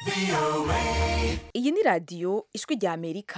iyi ni radiyo ijwi rya amerika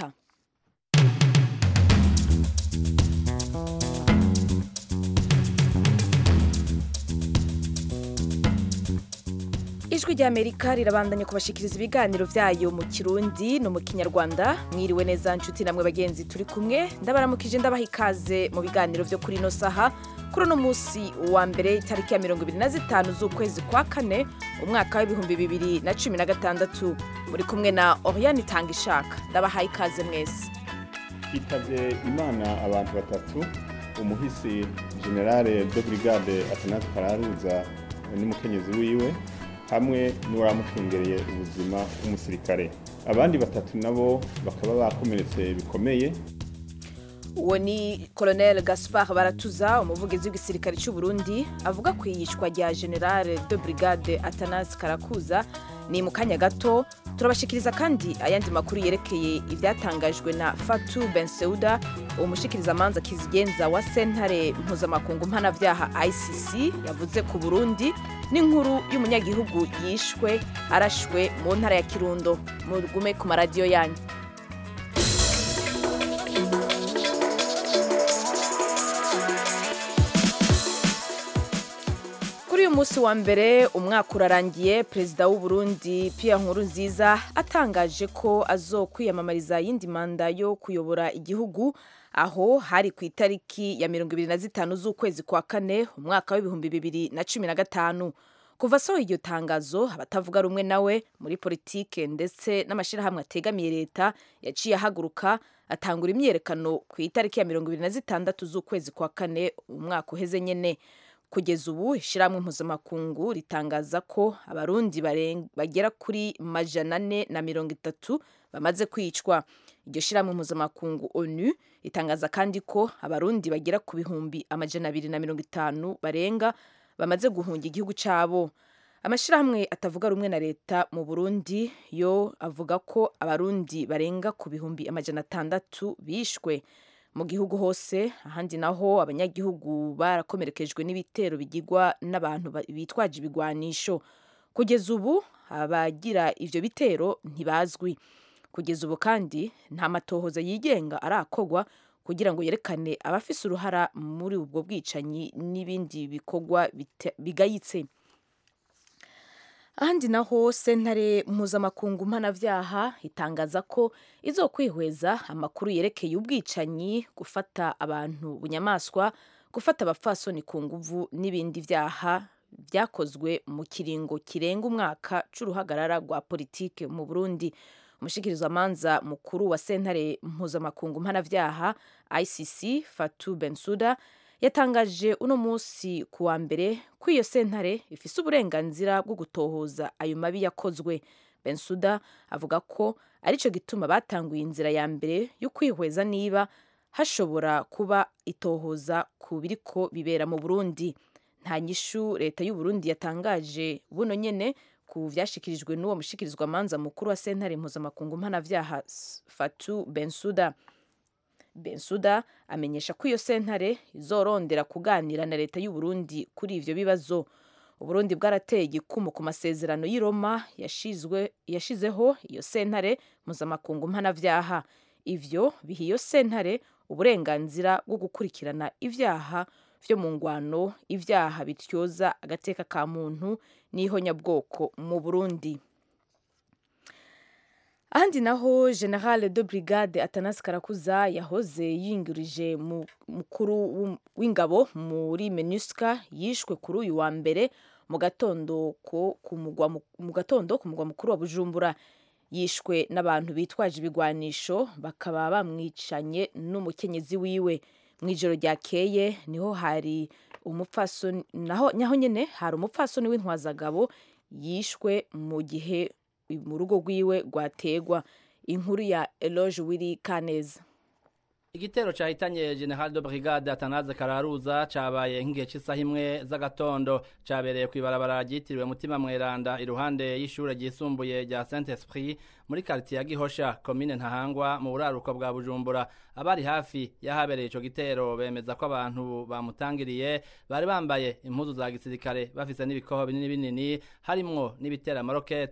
ijwi rya amerika rirabandanya kubashikiriza ibiganiro byayo mu kirundi no mu kinyarwanda mwiriwe neza nshuti namwe bagenzi turi kumwe ndabaramukije ndabaha ikaze mu biganiro byo kuri ino saha kuri uno munsi wa mbere itariki ya mirongo ibiri na zitanu z'ukwezi kwa kane umwaka w'ibihumbi bibiri na cumi na gatandatu muri kumwe na oriyani itanga ishaka ndabahaye ikaze mwese hitabye imana abantu batatu umuhisi generale de brigade atanasi kararuza n'umukenyezi wiwe hamwe n'uwaramucungereye ubuzima w'umusirikare abandi batatu nabo bakaba bakomeretse bikomeye uwo ni colonel gaspard baratuza umuvugizi w'igisirikare cy'u Burundi avuga ku iyicwa rya generale de brigade atanas karakuza ni mu kanya gato turabashikiriza kandi ayandi makuru yerekeye ibyatangajwe na fatu benseuda umushikirizamanza kizigenza wa sentare mpuzamakungu mpanabyaha icc yavuze ku burundi n'inkuru y'umunyagihugu yishwe arashwe mu ntara ya kirundo mugume ku maradiyo yanyu kuri uyu munsi wa mbere umwaka urarangiye perezida w'u Burundi Pierre Nkurunziza atangaje ko azokwiyamamariza yindi manda yo kuyobora igihugu aho hari ku itariki ya mirongo ibiri na zitanu z'ukwezi kwa kane umwaka w'ibihumbi bibiri na cumi na gatanu kuva asohoye iryo tangazo abatavuga rumwe nawe muri politike ndetse n'amashyirahamwe ategamiye leta yaciye ahaguruka atangura imyiyerekano ku itariki ya mirongo ibiri na zitandatu z'ukwezi kwa kane umwaka uheze nyene kugeza ubu ishyirahamwe mpuzamakungu ritangaza ko abarundi bagera kuri majana ane na mirongo itatu bamaze kwicwa iryo shyirahamwe mpuzamakungu onu ritangaza kandi ko abarundi bagera ku bihumbi amajana abiri na mirongo itanu barenga bamaze guhunga igihugu cyabo amashyirahamwe atavuga rumwe na leta mu burundi yo avuga ko abarundi barenga ku bihumbi amajana atandatu bishwe mu gihugu hose ahandi naho abanyagihugu barakomerekejwe n'ibitero bigirwa n'abantu bitwaje ibigwanisho kugeza ubu abagira ivyo bitero ntibazwi kugeza ubu kandi nta matohoza yigenga arakogwa kugira ngo yerekane abafise uruhara muri ubwo bwicanyi n'ibindi bikorwa bigayitse ahandi naho sentare mpuzamakungu mpanabyaha itangaza ko izokwihweza amakuru yerekeye ubwicanyi gufata abantu bunyamaswa gufata abapfasoni ku nguvu n'ibindi byaha byakozwe mu kiringo kirenga umwaka c'uruhagarara rwa politike mu burundi umushikirizamanza mukuru wa sentare mpuzamakungu mpanabyaha icc fatu bensuda yatangaje uno munsi ku wa mbere ko iyo sentare ifise uburenganzira bwo gutohoza ayo mabi yakozwe bensuda avuga ko aricyo gituma batanguye inzira ya mbere yo kwihweza niba hashobora kuba itohoza ku biriko bibera mu burundi nta nyishu leta y'u Burundi yatangaje buno nyene ku vyashikirijwe n'uwo mushikirizwamanza mukuru wa sentare mpuzamakungu mpanavyaha fatu bensuda bensuda amenyesha ko iyo sentare izorondera kuganira na leta y'u Burundi kuri ivyo bibazo uburundi bwarateye igikumu ku masezerano y'i Roma yashizwe yashizeho iyo sentare mpuzamakungu mpanavyaha ivyo biha iyo sentare uburenganzira bwo gukurikirana ivyaha vyo mu ngwano ivyaha bityoza agateka ka muntu n'ihonyabwoko mu Burundi ahandi naho generale de brigade atanas karakuza yahoze yingirije mukuru w'ingabo muri menusca yishwe kuri uyu wa mbere mu gatondo ku mugwa mukuru wa bujumbura yishwe n'abantu bitwaje ibigwanisho bakaba bamwicanye n'umukenyezi wiwe mu ijoro ryakeye niho hari umupfasoni naho nyaho nyene hari umupfasoni w'intwazagabo yishwe mu gihe mu rugo rwiwe rwategwa inkuru ya Eloge Wiri Kaneza igitero cahitanye general de brigade atanaze kararuza cabaye nk'igihe cy'isaha imwe z'agatondo cabereye kw'ibarabara ryitiriwe mutima mweranda iruhande y'ishure ryisumbuye rya saint esprit muri quartier ya gihosha komine ntahangwa mu buraruko bwa bujumbura abari hafi y'ahabereye ico gitero bemeza ko abantu bamutangiriye bari bambaye impuzu za gisirikare bafise n'ibikoho binini binini harimwo n'ibitera amarokete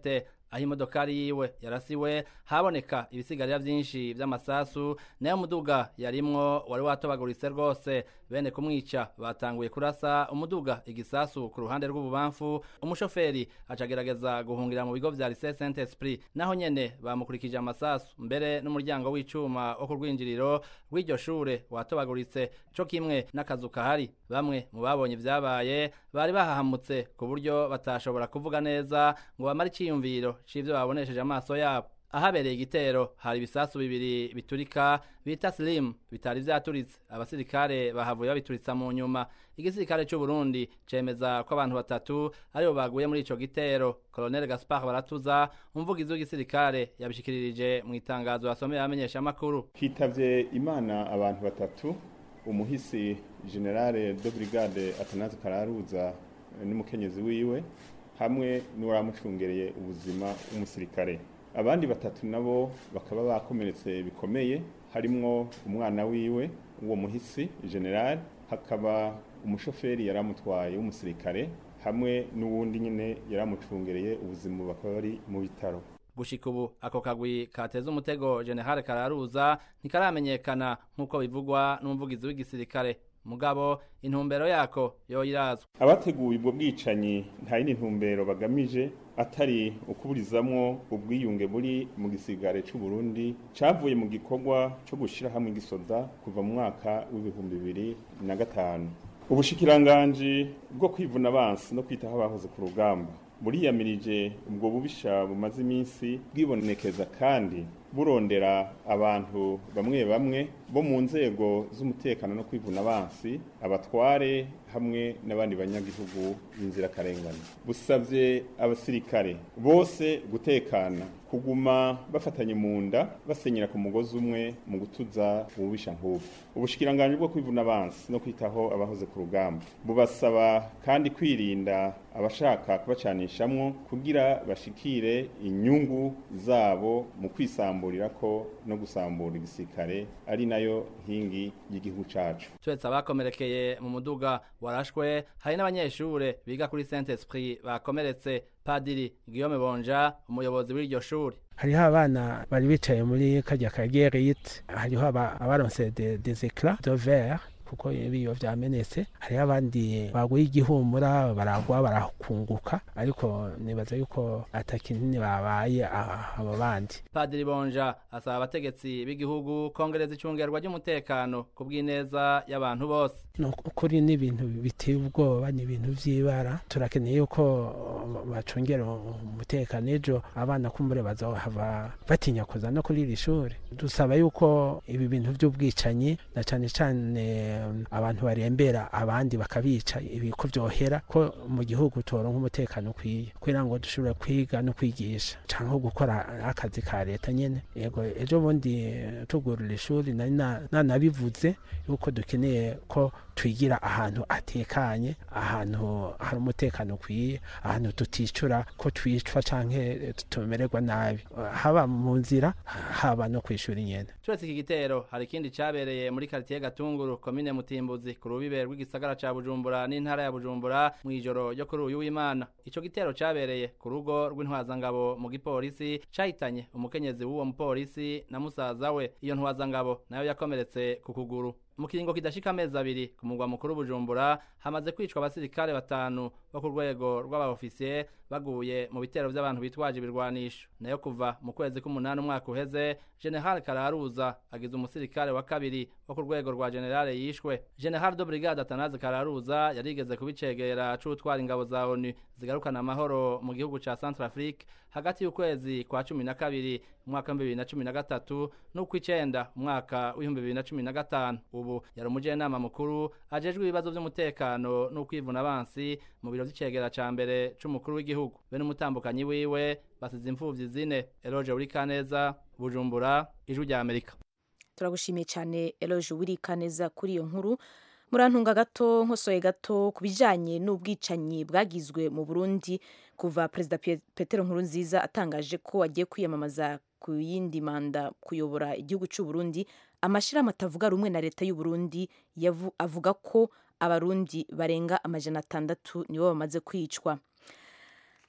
aho imodokari yiwe yarasiwe haboneka ibisigarira vyinshi vy'amasasu nayo muduga yarimwo wari watobaguritse rwose bene kumwica batanguye kurasa umuduga igisasu ku ruhande rw'ububamfu umushoferi acagerageza guhungira mu bigo vya lycée Saint Esprit naho nyene bamukurikije amasasu mbere n'umuryango w'icuma wo ku rwinjiriro rw'iryo shure watobaguritse co kimwe n'akazu kahari bamwe mu babonye ivyabaye bari bahahamutse ku buryo batashobora kuvuga neza ngo bamare iciyumviro c'ivyo babonesheje amaso yabo ahabereye igitero hari ibisasu bibiri biturika bita slim bitari vyaturitse abasirikare bahavuye babituritsa mu nyuma igisirikare c'u Burundi cemeza ko abantu batatu aribo baguye muri ico gitero Colonel Gaspard Baratuza umuvugizi w'igisirikare yabishikiririje mu itangazo yasomeye abamenyesha makuru hitavye imana abantu batatu umuhisi generale de brigade Atanaze Kararuza n'umukenyezi wiwe hamwe n'uwaramucungereye ubuzima w'umusirikare abandi batatu nabo bakaba bakomeretse bikomeye harimwo umwana wiwe uwo muhisi general hakaba umushoferi yaramutwaye w'umusirikare hamwe n'uwundi nyine yaramucungereye ubuzima bakaba bari mu bitaro gushika ubu ako kagwi kateza umutego general kararuza ntikaramenyekana nk'uko bivugwa n'umuvugizi w'igisirikare mugabo intumbero yako yoyirazwa abateguye ubwo bwicanyi nta yindi ntumbero bagamije atari ukuburizamwo ubwiyunge buri mu gisigare c'u Burundi cavuye mu gikorwa co gushira hamwe igisoda kuva mu mwaka w'ibihumbi bibiri na gatanu ubushikiranganji bwo kwivuna abansi no kwitaho abahoze ku rugamba buriyamirije ubwo bubisha bumaze iminsi bwibonekeza kandi burondera abantu bamwe bamwe bo mu nzego z'umutekano no kwivuna abansi abatware hamwe n'abandi banyagihugu b'inzirakarengane busabye abasirikare bose gutekana kuguma bafatanye mu nda basenyera ku mugozi umwe mu gutuza ububisha nk'ubu ubushikiranganji bwo kwivuna abansi no kwitaho abahoze ku rugamba bubasaba kandi kwirinda abashaka kubacanishamwo kugira bashikire inyungu zabo mu kwisamburira ko no gusambura igisirikare ari nayo nkingi y'igihugu cacu turetse abakomerekeye mu muduga warashwe hari n'abanyeshure biga kuri Saint Esprit bakomeretse padiri Guillaume Bonja umuyobozi w'iryo shuri hariho abana bari bicaye muri kajya ka gerite hariho abaronse des éclats de verre kuko ibiyo vyamenetse hariho abandi baguye igihumura baragwa barakunguka ariko nibaza yuko atakinini babaye abo bandi padiri bonja asaba abategetsi b'igihugu kongereza icungerwa ry'umutekano ku bw'ineza y'abantu bose nukuri n'ibintu biteye ubwoba ni ibintu vy'ibara turakeneye yuko bacungera umutekano ejo abana kumbure bazohava batinya kuza no kuri iri shuri dusaba yuko ibi bintu vy'ubwicanyi na cane cane abantu barembera abandi bakabica ibiko vyohera ko mu gihugu toronka umutekano ukwiye kugira ngo dushobore kwiga no kwigisha canke gukora akazi ka leta nyene yego ejo bundi tugurura ishuri nari nanabivuze yuko dukeneye ko twigira ahantu atekanye ahantu hari umutekano ukwiye ahantu tuticura ko twicwa canke tumererwa nabi haba mu nzira haba no kwishura nyene turetse iki gitero hari ikindi cabereye muri quartier Gatunguru komine Mutimbuzi ku rubibe rw'igisagara ca Bujumbura n'intara ya Bujumbura mu ijoro ryo kuri uyu w'Imana ico gitero cabereye ku rugo rw'intwazangabo mu gipolisi cahitanye umukenyezi w'uwo mupolisi na musaza we iyo ntwazangabo nayo yakomeretse ku kuguru mu kiringo kidashika amezi abiri ku mugwa mukuru Bujumbura hamaze kwicwa abasirikare batanu bo ku rwego rw'abaofisiye baguye mu bitero by'abantu bitwaje ibirwanisho nayo kuva mu kwezi k'umunani umwaka uheze General Kararuza agize umusirikare wa kabiri wo ku rwego rwa generale yishwe General de Brigade Atanaze Kararuza yarigeze kubicegera c'utwara ingabo za ONU zigarukana amahoro mu gihugu ca Centrafrique hagati y'ukwezi kwa cumi na kabiri umwaka w'ibihumbi bibiri na cumi na gatatu n'ukw'icenda umwaka w'ibihumbi bibiri na cumi na gatanu ubu yari umujenama mukuru ajejwe ibibazo vy'umutekano n'ukwivuna abansi mu biro vy'icegera ca mbere c'umukuru w'igihugu be n'umutambukanyi wiwe basize imfuvyi zine Eloge Urikaneza Bujumbura ijwi rya Amerika turagushimiye cyane Eloge Urikaneza kuri iyo nkuru murantunga gato nkosoye gato ku bijanye n'ubwicanyi bwagizwe mu Burundi kuva perezida Petero Nkurunziza atangaje ko agiye kwiyamamaza ku yindi manda kuyobora igihugu cy'u Burundi amashirahamwe atavuga rumwe na leta y'u Burundi avuga ko abarundi barenga amajana atandatu nibo bamaze kwicwa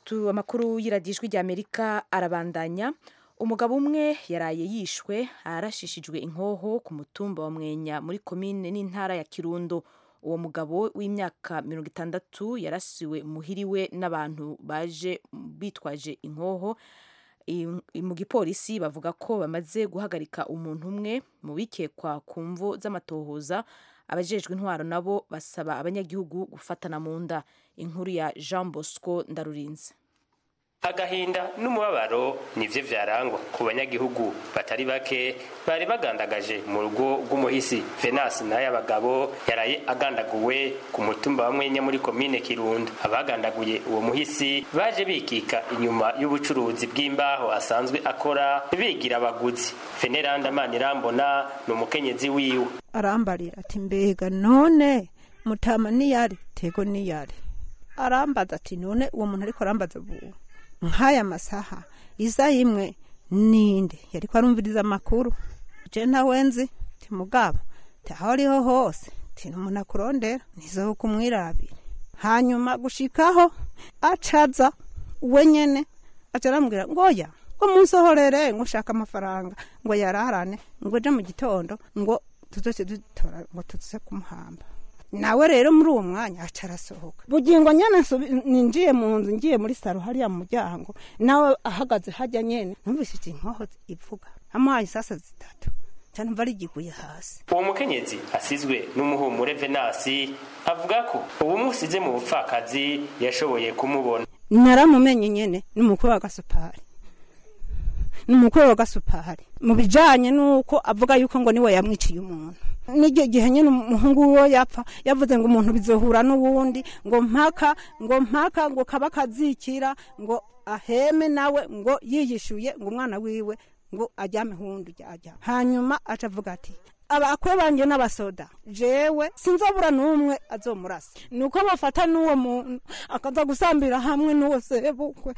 Tu amakuru y'iradiyo rya Amerika arabandanya umugabo umwe yaraye yishwe arashishijwe inkoho ku mutumba wa Mwenya muri komine n'intara ya Kirundo uwo mugabo w'imyaka mirongo itandatu yarasiwe muhiriwe n'abantu baje bitwaje inkoho I- mu gipolisi bavuga ko bamaze guhagarika umuntu umwe mu bikekwa ku mvu z'amatohoza abajejwe intwaro nabo basaba abanyagihugu gufatana mu nda inkuru ya Jean Bosco Ndarurinze agahinda n'umubabaro nivyo vyarangwa ku banyagihugu batari bake bari bagandagaje mu rugo rw'umuhisi venasi nayo abagabo yaraye agandaguwe ku mutumba wa mwenya muri komine kirundo abagandaguye uwo muhisi baje bikika inyuma y'ubucuruzi bw'imbaho asanzwe akora bigira abaguzi veneranda manirambona ni umukenyezi wiwe arambarira ati mbega none mutama niyari tego niyari arambaza ati none uwo muntu ariko arambaza ubu nk'aya masaha iza imwe ninde yariko arumviriza amakuru je ntawenzi ti mugabo ti aho ariho hose ti umuntu akurondera nizo kumwirabira hanyuma gushikaho acaza we nyene aca arambwira ngoya ngo munsohorere ngo ushaka amafaranga ngo yararane ngo ejo mu gitondo ngo tuzoce dutora ngo tuze kumuhamba nawe rero muri uwo mwanya aca arasohoka bugingo nyene nsubi- ninjiye mu nzu ngiye muri saro hariya mu muryango nawe ahagaze hajya nyene numvise iki inkoho ivuga amuhaye isasa zitatu ca numva rigiguye hasi uwo mukenyezi asizwe n'umuhumure venasi avuga ko ubu musize mu bupfakazi yashoboye kumubona naramumenye nyene ni umukuru wa gasupari ni umukuru wa gasupari mu bijanye n'uko avuga yuko ngo niwe yamwiciye umuntu n'icyo gihe nyine umuhungu wiwe yapfa yavuze ngo umuntu bizohura n'uwundi ngo mpaka ngo mpaka ngo kaba kazikira ngo aheme nawe ngo yiyishuye ngo umwana wiwe ngo ajyame hundi ajya hanyuma aca avuga ati abakwe banje n'abasoda jewe sinzabura n'umwe azomurasa nuko bafata n'uwo muntu akaza gusambira hamwe n'uwo sebukwe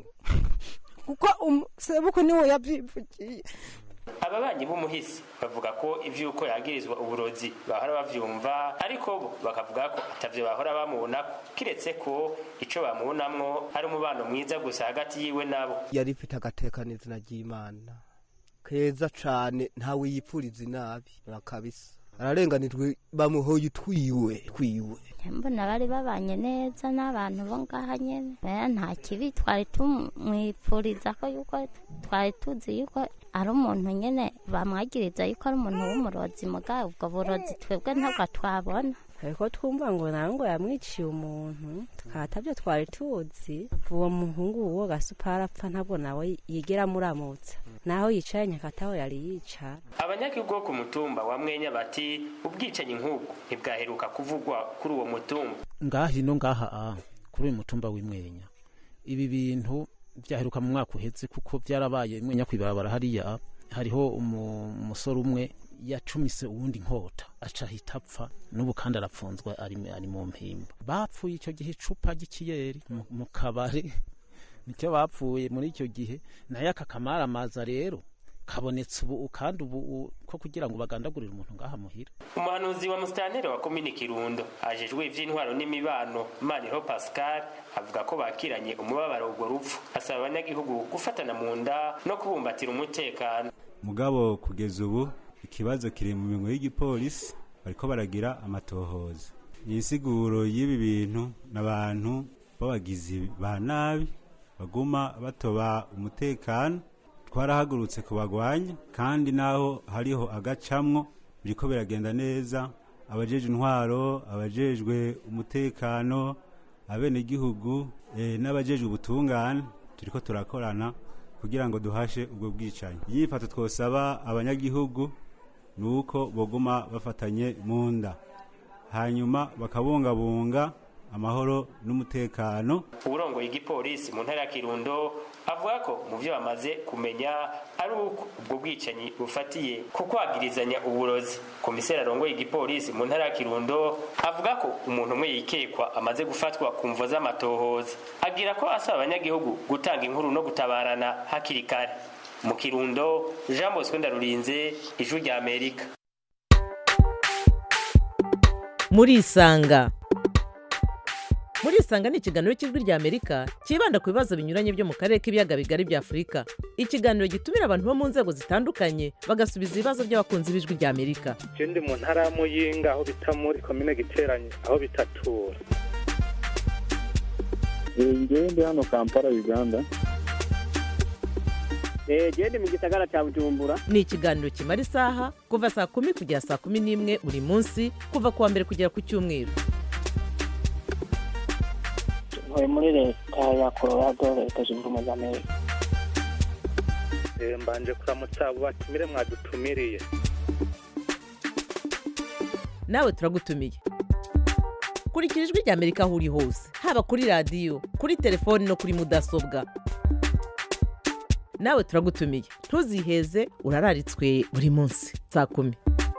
kuko umu- sebukwe niwe yavyivugiye ababanyi b'umuhisi bavuga ko ivy'uko yagirizwa uburozi bahora bavyumva ariko bo bakavuga ko atavyo bahora bamubonako kiretse ko ico bamubonamwo ari umubano mwiza gusa hagati yiwe nabo yari ifite agatekanizina ry'imana keza cane ntawe yipfuriza inabi kabisa ararenganijwe bamuhoye utwiwe twiwe mbona bari babanye neza n'abantu bo ngaha nyene Eh, nta kibi twari tumwipfuriza ko yuko twari tuzi yuko ari umuntu nyene bamwagiriza yuko ari umuntu w'umurozi muga ubwo burozi twebwe ntabwo twabona ariko twumva ngo nawe ngo yamwiciye umuntu tukaba atabyo twari tuzi uwo muhungu uwo gasupara apfa ntabwo nawe yigera amuramutsa naho yicaye nyakataho yari yicara abanyagihugu bo ku mutumba wa mwenya bati ubwicanyi nk'ubwo ntibwaheruka kuvugwa kuri uwo mutumba ngaha ino ngaha a kuri uyu mutumba w'imwenya ibi bintu byaheruka mu mwaka uheze kuko byarabaye imwenya kwibarabara hariya hariho umu- umusore umwe yacumise uwundi nkota aca ahita apfa n'ubu kandi arapfunzwe ari, ari mu mpimba bapfuye icyo gihe icupa ry'ikiyeri mu- mu kabari nicyo bapfuye muri icyo gihe nayo aka kamaramaza rero kabonetse ubu kandi ubu u- ko kugira ngo bagandagurire umuntu ngaha muhira umuhanuzi wa musitanteri wa komini kirundo ajejwe ivy'intwaro n'imibano maniro pascal avuga ko bakiranye umubabaro urwo rupfu asaba abanyagihugu gufatana mu nda no kubumbatira umutekano mugabo kugeza ubu ikibazo kiri mu minwe y'igipolisi bariko baragira amatohoza insiguro y'ibi bintu n'abantu b'abagizi ba nabi baguma batoba umutekano twarahagurutse kubagwanya kandi naho hariho agacamwo biriko biragenda neza abajejwe intwaro abajejwe umutekano abenegihugu eh, n'abajejwe ubutungane turiko turakorana kugira ngo duhashe ubwo bwicanyi yifato twosaba abanyagihugu ni uko boguma bafatanye mu nda hanyuma bakabungabunga amahoro n'umutekano uburongoye igipolisi mu ntara ya kirundo avuga ko mu byo bamaze kumenya ari uko ubwo bwicanyi bufatiye ku kwagirizanya uburozi komiseri arongoye igipolisi mu ntara ya kirundo avuga ko umuntu umwe yikekwa amaze gufatwa ku mvo z'amatohoza agira ko asaba abanyagihugu gutanga inkuru no gutabarana hakiri kare mu kirundo jean bosco ndarurinze ijwi rya amerika murisanga muri isanga ni ikiganiro cy'ijwi rya amerika cyibanda ku bibazo binyuranye byo mu karere k'ibiyaga bigari bya afurika ikiganiro gitumira abantu bo mu nzego zitandukanye bagasubiza ibibazo by'abakunzi b'ijwi rya amerika je ndi mu ntara ya muyinga aho bita muri komine giteranye aho bitatura ngewe ndi hano kampala uganda genda mu gisagara cya bujumbura ni ikiganiro kimara isaha kuva saa kumi kugera saa kumi n'imwe buri munsi kuva ku wa mbere kugera ku cyumweru ntuye muri leta ya colorado leta zunze ubumwe za amerika Eh, mbanje kuramutsa abo batumire mwadutumiriye nawe turagutumiye kurikira ijwi rya amerika aho uri hose haba kuri radiyo kuri telefoni no kuri mudasobwa nawe turagutumiye ntuziheze urararitswe buri munsi saa kumi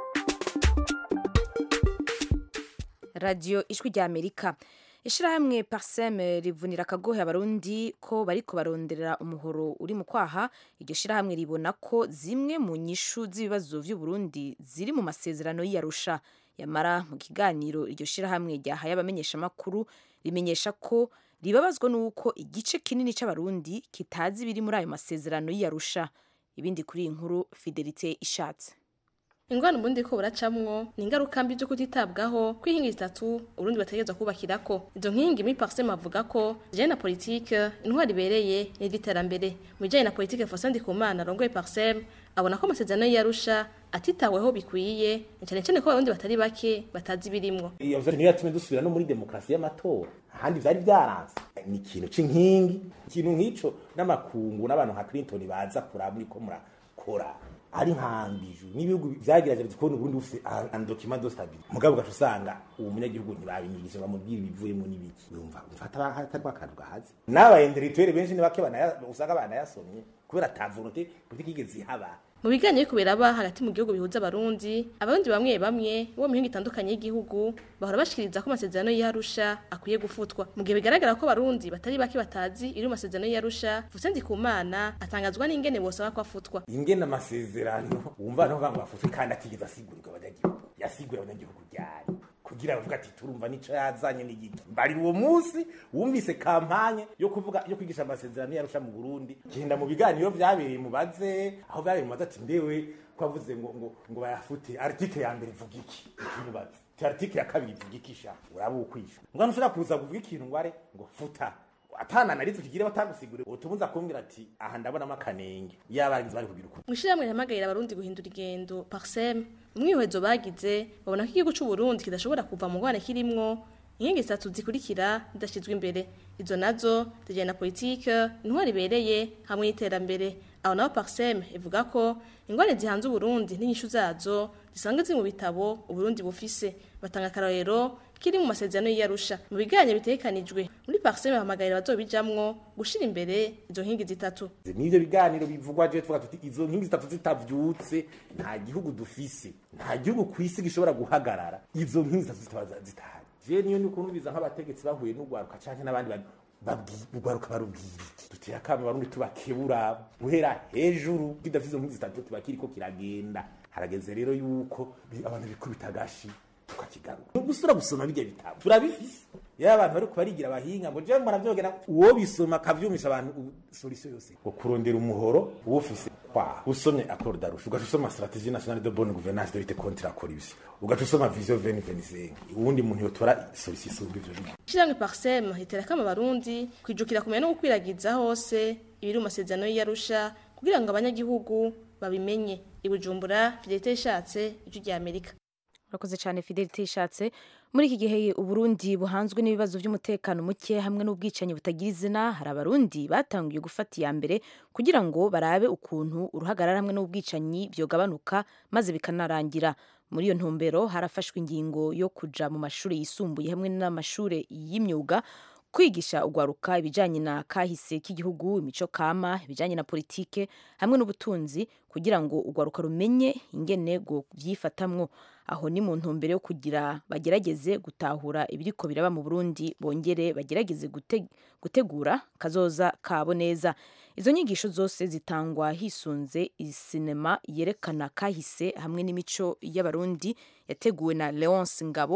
radiyo ijwi rya amerika ishyirahamwe pariseme rivunira akagohe abarundi ko bariko baronderera umuhoro uri mu kwaha iryo shyirahamwe ribona ko zimwe mu nyishu z'ibibazo by'uburundi ziri mu masezerano y'iyarusha yamara mu kiganiro iryo shyirahamwe ryahaye abamenyeshamakuru rimenyesha ko ribabazwa n'uko igice kinini cy'abarundi kitazi ibiri muri ayo masezerano y'iyarusha ibindi kuri iyi nkuru fidelite ishatse ingwano ubundi ko buracamwo ni ingaruka mbi zo kutitabwaho kw'inkingi zitatu urundi bategerezwa kubakirako izo nkingi muri parsema avuga ko zijanye na politike intwari ibereye n'iry'iterambere mu bijanye na politike Faustin Ndikumana arongoye parsem abona ko amasezerano y'Arusha atitaweho bikwiye cyane cyane ko abarundi batari bake batazi birimwo iyo vyo niyo yatumye dusubira no muri demokarasi y'amatora ahandi vyari vyaranze ni ikintu c'inkingi ikintu nk'ico n'amakungu n'abantu nka Clinton baza kuraba muriko murakora ari nkambiju n'ibihugu vyagerageje kubona Burundi bufise un document de stabilité mugabo gacu usanga uwo munyagihugu ntibabinyigije bamubwira ibivuyemo n'ibiki yumva mfata hatari akantu gahaze n'abayenderituwere benshi ni bake banaya usanga banayasomye kubera ata volonté politiki igeze ihaba mu biganiro biriko biraba hagati mu gihugu bihuza abarundi abarundi bamwe bamwe bo mu mihingo itandukanye y'igihugu bahora bashikiriza ko amasezerano y'Arusha akwiye gufutwa mu gihe bigaragara ko abarundi batari bake batazi iri mu masezerano y'Arusha Faustin Ndikumana atangazwa n'ingene bosaba ko afutwa ingene amasezerano wumva no banga bafutwe kandi atigeze asigurirwa abanyagihugu yasigura abanyagihugu ryari kugira bavuga ati turumva nico yazanye n'igiki mbari uwo munsi wumvise kampanye yo kuvuga yo kwigisha amasezerano yarusha mu Burundi genda mu biganiro vyabereye mubaze aho vyabereye mubaze ati ndewe kwavuze ngo ngo ngo bayafute article ya mbere ivuga iki ikimubaze ti article ya kabiri ivuga iki sha uraba ukwisha ngano ushobora kuza kuvuga ikintu ngo are ngo futa atana narizo kigira batagusigure utubuza kumbwira ati aha ndabonamo akanenge yabarinzi bari kugira uko mwishirahamwe rihamagarira abarundi guhindura igendo parsem umwihwezo bagize babona ko igihugu c'u Burundi kidashobora kuva mu ngwane kirimwo inkingi zitatu zikurikira zidashizwe imbere izo nazo zijyanye na politike intwari ibereye hamwe n'iterambere aho naho parsem ivuga ko ingwane zihanze uburundi n'inyishu zazo zisanzwe ziri mu bitabo uburundi bufise batanga akarorero kiri mu masezerano y'Arusha mu biganiro bitekanijwe muri parsem bahamagarira bazobijamwo gushira imbere izo nkingi zitatu n'ivyo biganiro bivugwa je tuvuga tuti izo nkingi zitatu zitavyutse nta gihugu dufise nta gihugu kw'isi gishobora guhagarara izo nkingi zitatu zitaba zitahari je niyo ni ukuntu nk'abategetsi bahuye n'ugwaruka canke n'abandi ugwaruka barubwira iki dutera akamo barundi tubakebura guhera hejuru kidafise izo nkingi zitatu tuba kiriko kiragenda harageze rero yuko abantu bikubita agashi tukakigarura gusura gusoma bijya bitabo turabifise yaba abantu bari kubarigira abahinga ngo je mbona vyogena uwo bisoma akavyumisha abantu solution yose ngo kurondera umuhoro uwufise kwa usomye accord d'Arusha ugaca usoma stratégie nationale de bonne gouvernance de lutte contre la corruption ugaca usoma vision 2025 uwundi muntu yotora solution isumba ivyo bintu Ishiramwe Parsem hitera kama abarundi kwijukira kumenya no gukwiragiza hose ibiri mu masezerano y'Arusha kugira ngo abanyagihugu babimenye ibujumbura Fidelite ishatse ijwi rya Amerika urakoze cyane fidelite ishatse muri iki gihe uburundi buhanzwe n'ibibazo by'umutekano muke hamwe n'ubwicanyi butagira izina hari abarundi batangiye gufata iya mbere kugira ngo barabe ukuntu uruhagarara hamwe n'ubwicanyi byogabanuka maze bikanarangira muri iyo ntumbero harafashwe ingingo yo kuja mu mashuri yisumbuye hamwe n'amashuri y'imyuga kwigisha ugwaruka ibijanye na kahise k'igihugu imico kama ibijanye na politike hamwe n'ubutunzi kugira ngo ugwaruka rumenye ingene go vyifatamwo aho ni mu ntumbero yo kugira bagerageze gutahura ibiriko biraba mu Burundi bongere bagerageze gute, gutegura kazoza kabo neza izo nyigisho zose zitangwa hisunze isinema yerekana kahise hamwe n'imico y'abarundi yateguwe na Leonce Ngabo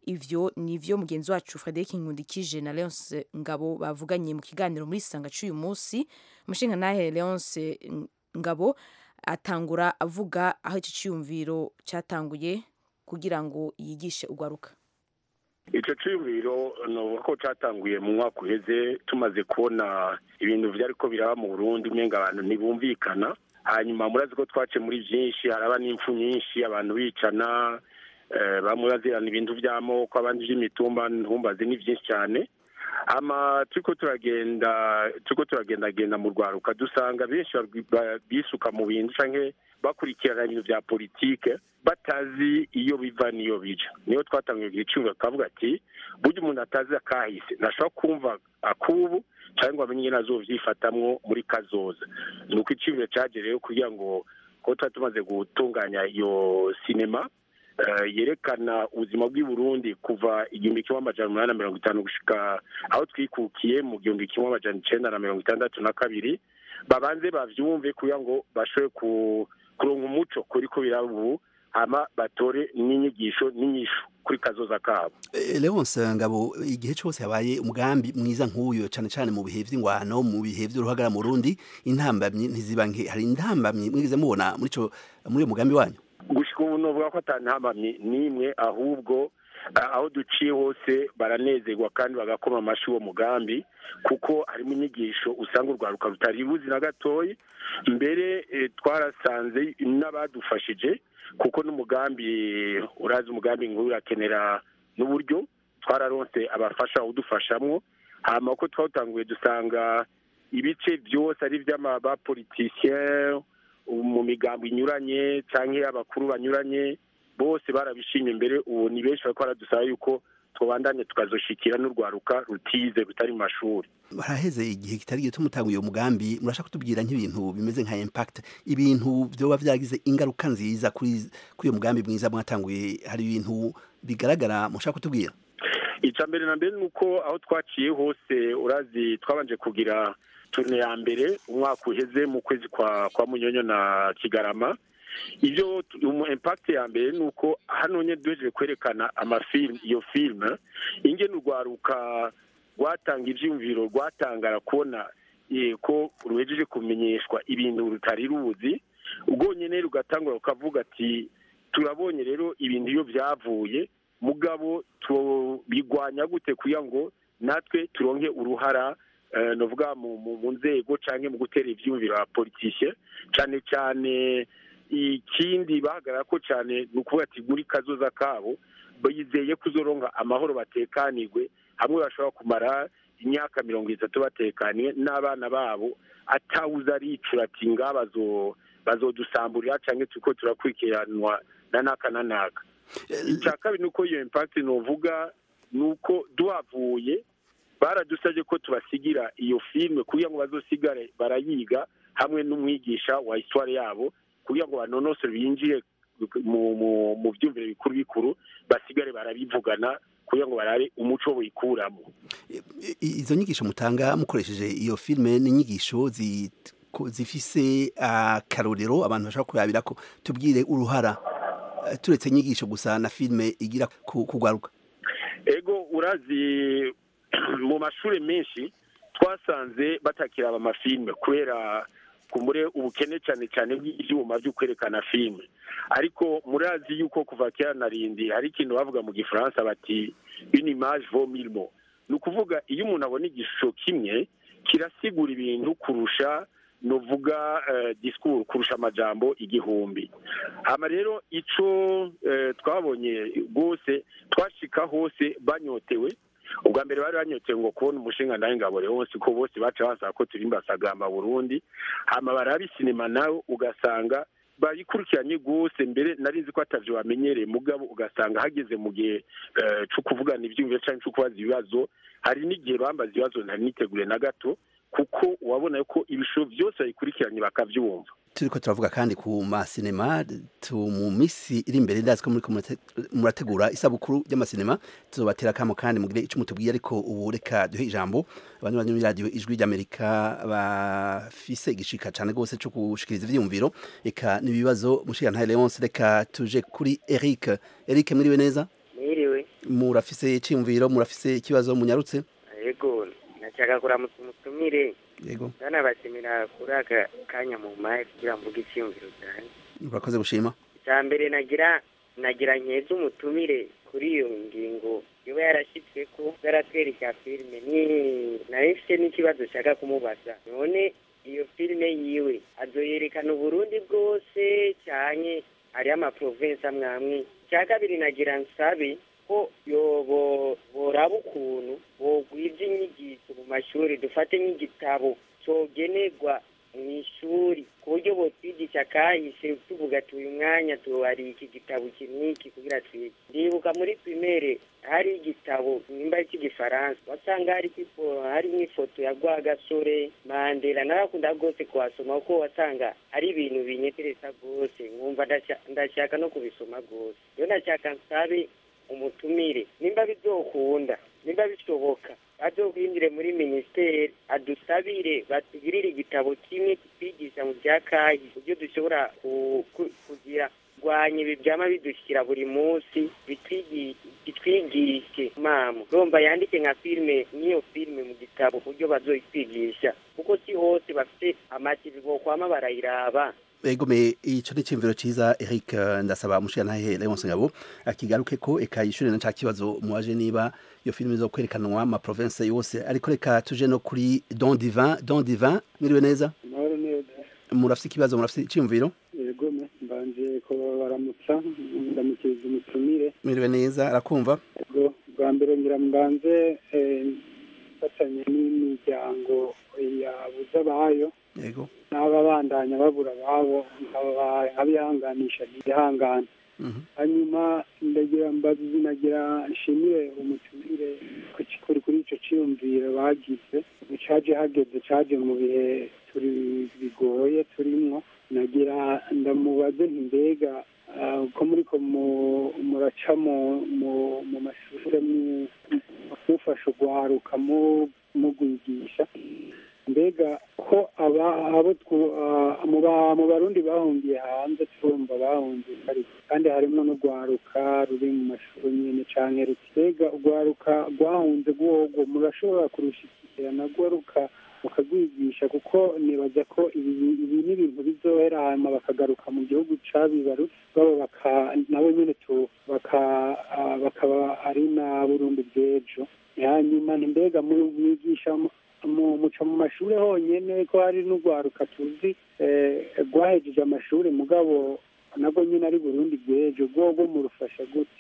ivyo nivyo mugenzi wacu Frederic Nkundikije na Leonce Ngabo bavuganye mu kiganiro muri sanga cy'uyu munsi umushinga nahe Leonce Ngabo atangura avuga aho iki cyumviro cyatanguye kugira ngo yigishe ugwaruka icyo cyumviro ni uko cyatanguye mu mwaka uheze tumaze kubona ibintu byari ko biraba mu burundi umenga abantu ntibumvikana hanyuma murazi ko twace muri byinshi haraba n'impfu nyinshi abantu bicana bamwe bazirana ibintu by'amoko abandi by'imitumba ntumbaze ni byinshi cyane ama turiko turagenda turiko turagendagenda mu rwaruka dusanga benshi bisuka mu bintu canke bakurikirana ibintu vya politike batazi iyo biva niyo bija niyo twatangiye kugira icumba tukavuga ati burya umuntu atazi akahise ntashobora kumva akubu cyangwa ngo amenye ingene azovyifatamwo muri kazoza ni uko icumviro caje rero kugira ngo ko tuba tumaze gutunganya iyo sinema yerekana ubuzima bw'i Burundi kuva igihumbi kimwe amajana umunani na mirongo itanu gushika aho twikukiye mu gihumbi kimwe amajana icenda na mirongo itandatu na kabiri babanze bavyumve kugira ngo bashobore kuronka umuco kuri ko biraba ubu hama batore n'inyigisho n'inyishu kuri kazoza kabo Leonce Ngabo igihe cyose habaye umugambi mwiza nk'uyu cyane cyane mu bihe vy'ingwano mu bihe vy'uruhagara mu Burundi intambamyi ntiziba nke hari intambamyi mwigize mubona muri ico muri uyo mugambi wanyu gushika ubu novuga ko atantambamye n'imwe ahubwo aho duciye hose baranezerwa kandi bagakoma amashyi uwo mugambi kuko harimo inyigisho usanga urwaruka rutari buzi na gatoya mbere twarasanze n'abadufashije kuko n'umugambi urazi umugambi nk'uyu urakenera n'uburyo twararonse abafasha udufashamwo hama ko twawutanguye dusanga ibice byose ari iby'abapolitisien mu migambo inyuranye cyangwa abakuru banyuranye bose barabishimye imbere ubu ni benshi bariko baradusaba yuko tubandanye tukazoshikira n'urwaruka rutize rutari mu mashuri baraheze igihe kitari gito mutanguye uwo mugambi murashaka kutubwira nk'ibintu bimeze nka impact ibintu vyoba vyagize ingaruka nziza kuri kuri uyo mugambi mwiza mwatanguye hari ibintu bigaragara mushaka kutubwira ica mbere na mbere ni uko aho twaciye hose urazi twabanje kugira turne ya mbere umwaka uheze mu kwezi kwa kwa munyonyo na kigarama ibyo mu impact ya mbere ni uko hano nye duhejeje kwerekana amafilm iyo filime ingene urwaruka rwatanga ivyumviro rwatangara kubona ko ruhejeje kumenyeshwa ibintu rutari ruzi ubwonyene rugatangura rukavuga ati turabonye rero ibintu iyo byavuye mugabo bigwanya gute kugira ngo natwe turonke uruhara novuga mu nzego canke mu gutera ivyumviro abapolitisye cane cane ikindi bahagarara ko cyane ni ukuvuga ati muri kazoza kabo bizeye kuzoronka amahoro batekanirwe hamwe bashobora kumara imyaka mirongo itatu batekaniye n'abana babo atawuze aricura ati nga bazodusamburira cyangwa turiko turakurikiranwa na naka na naka icya kabiri ni uko iyo impakiti nuvuga ni uko duhavuye baradusabye ko tubasigira iyo filime kugira ngo bazosigare barayiga hamwe n'umwigisha wa histoire yabo kugira ngo banonosore binjire mu byumviro bikuru bikuru basigare barabivugana kugira ngo barare umuco wikuramo izo nyigisho mutanga mukoresheje iyo filime n'inyigisho zifise akarorero abantu bashobora kurabira ko tubwire uruhara turetse inyigisho gusa na filime igira kugwaruka ego urazi mu mashuri menshi twasanze batakiraba amafilime kubera kumure ubukene cyane cyane bw'ibyuma byo kwerekana filime ariko murazi yuko kuva kera na rindi hari ikintu bavuga mu gifaransa bati une image vaut mille mots ni ukuvuga iyo umuntu abona igishusho kimwe kirasigura ibintu kurusha nuvuga disikuru kurusha amajambo igihumbi hama rero ico twabonye rwose twashika hose banyotewe ubwa mbere bari banyotewe ngo kubona umushinga nawe ngabore wose ko bose baca basaba ko turimba sagamba burundi hama barabi sinema nawe ugasanga bayikurikiranye rwose mbere narizi ko atavyo bamenyereye mugabo ugasanga hageze mu gihe co kuvugana ivyumviro canke co kubaza ibibazo hari n'igihe bambaza ibibazo ntari niteguriye na gato kuko wabona ko ibishusho byose bayikurikiranye bakavyumva turiko turavuga kandi ku masinema mu misi iri imbere ndazi ko muriko murategura isabukuru ry'amasinema tuzobatera kamo kandi mugire ico mutubwiye ariko ubu reka duhe ijambo abantu bari muri radio ijwi ry'amerika bafise igishika cane gose co gushikiriza ivyiyumviro eka n'ibibazo mushika ntahe Leonce reka tuje kuri Eric Eric mwiriwe neza mwiriwe murafise iciyumviro murafise ikibazo munyarutse yego nashaka kuramutsa umutumire yego ndanabashimira kuri aka kanya mu maye kugira mvuge icyiyumviro cyanjye urakoze gushima icya mbere nagira nagira nkeza umutumire kuri iyo ngingo iba yarashyitse ko zaratera icya filime ni nayo mfite n'ikibazo nshaka kumubaza none iyo filime yiwe azoyerekana uburundi bwose cyane hariho amaprovensi amwe amwe icya kabiri nagira nsabe ko yobo boraba ukuntu bogwiza inyigisho mu mashuri dufate nk'igitabo cogenerwa mu ishuri ku buryo botwigisha kahise tuvuga ati uyu mwanya tuwari iki gitabo iki n'iki kugira twige ndibuka muri primere hari igitabo nimba cy'igifaransa wasanga hari hari n'ifoto ya rwagasore mandela narakunda rwose kuhasoma kuko wasanga ari ibintu binyeteresa rwose nkumva ndashaka no kubisoma rwose rero ndashaka nsabe umutumire nimba bizokunda nimba bishoboka azokwinjire muri minisiteri adusabire batugirire igitabo kimwe kitwigisha mu bya kayi uburyo dushobora kugira kurwanya ibi byama bidushyira buri munsi bitwigishe mama urumva yandike nka filime n'iyo filime mu gitabo ku buryo bazoyitwigisha kuko si hose bafite amativi bokwama barayiraba egome ico ni cimviro ciza Eric ndasaba mushiyantahe Leonce Ngabo akigaruke ko eka yishure na kibazo muwaje niba iyo filime zo kwerekanwa ama province yose ariko reka tuje no kuri Don Divin Don Divin mwiriwe neza amahoro neza murafite ikibazo murafite iciyumviro yego mbanje ko baramutsa ndamukiriza umutumire mwiriwe neza arakumva yego bwa mbere ngira mbanze fatanye n'imiryango yabuze abayo yego n'ababandanya babura ababo nkabihanganisha ntibihangane hanyuma ndagira mbazi nagira nshimire umutumire kuri kuri icyo cyiyumviro bagize caje hageze caje mu bihe turi bigoye turimwo nagira ndamubaze nti mbega ko muriko muraca mu mashuri mufasha ugwaruka mugwigisha mbega ko abo mu barundi bahungiye hanze turumva bahungiye kandi harimo n'urwaruka ruri mu mashuri nyine canke ruti mbega urwaruka rwahunze rwogo murashobora kurushikira narwo ruka mukagwigisha kuko nibaza ko ibi ni ibintu bizohera hanyuma bakagaruka mu gihugu cabibarutse babo nabo nyene bakaba ari na burundi bw'ejo hanyuma ni mbega mwigisha muca mu mashuri honyine ko hari n'urwaruka tuzi rwahejeje amashuri mugabo nabwo nyine ari burundi bw'ejo rwogo murufasha gute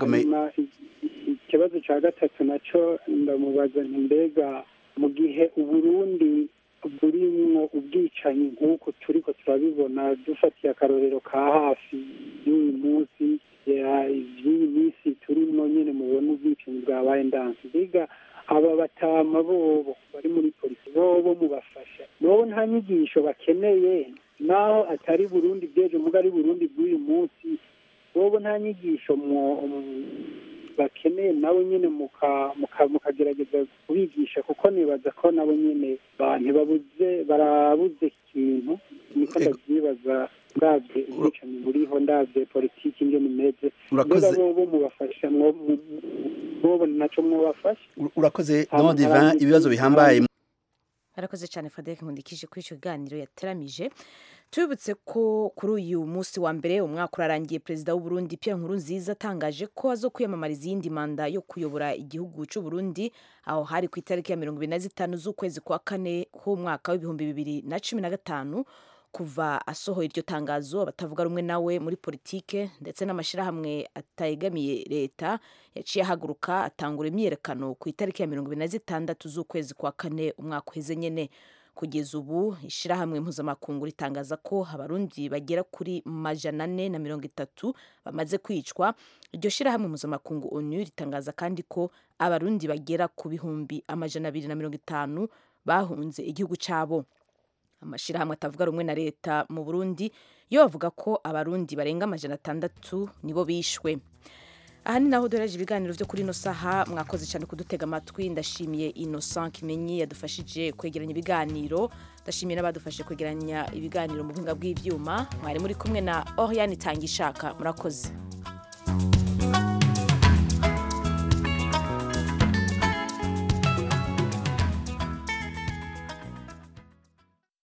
ikibazo cya gatatu nacyo ndamubaza nti mbega mu gihe uburundi burimwo ubwicanyi nk'uko turi ko turabibona dufatiye akarorero ka hafi y'uyu munsi y'iyi minsi turimo nyine mubona ubwicanyi bwabaye ndansi mbega aba batama bobo bari muri polisi bobo mubafasha bobo nta nyigisho bakeneye naho atari burundi bw'ejo muga ari burundi bw'uyu munsi bobo nta nyigisho bakeneye nabo nyine mukagerageza kubigisha kuko nibaza ko nabo nyine ntibabuze barabuze ikintu niko ndabyibaza ndabye ubwicanyi buriho ndabye politiki ingene imeze mbega bobo mubafasha bobo naco mwobafasha urakoze Don Divin ibibazo bihambaye arakoze cyane Frederic Nkundikije kuri icyo kiganiro yateramije tubibutse ko kuri uyu munsi wa mbere umwaka urarangiye perezida w'u Burundi Pierre Nkurunziza atangaje ko azo kwiyamamariza iyindi manda yo kuyobora igihugu cy'u Burundi aho hari ku itariki ya mirongo ibiri na zitanu z'ukwezi kwa kane k'umwaka w'ibihumbi bibiri na cumi na gatanu kuva asohoye iryo tangazo abatavuga rumwe nawe muri politike ndetse n'amashyirahamwe ategamiye leta yaciye ahaguruka atangura imyiyerekano ku itariki ya mirongo ibiri na zitandatu z'ukwezi kwa kane umwaka uheze nyine kugeza ubu ishyirahamwe mpuzamakungu ritangaza ko abarundi bagera kuri majana ane na mirongo itatu bamaze kwicwa iryo shyirahamwe mpuzamakungu onu ritangaza kandi ko abarundi bagera ku bihumbi amajana abiri na mirongo itanu bahunze igihugu cyabo amashyirahamwe atavuga rumwe na leta mu burundi yo bavuga ko abarundi barenga amajana atandatu nibo bishwe aha ni naho duhereje ibiganiro byo kuri ino saha mwakoze cyane kudutega amatwi ndashimiye innocent kimenyi yadufashije kwegeranya ibiganiro ndashimiye n'abadufashije kwegeranya ibiganiro mu buhinga bw'ibyuma mwari muri kumwe na oriane itanga ishaka murakoze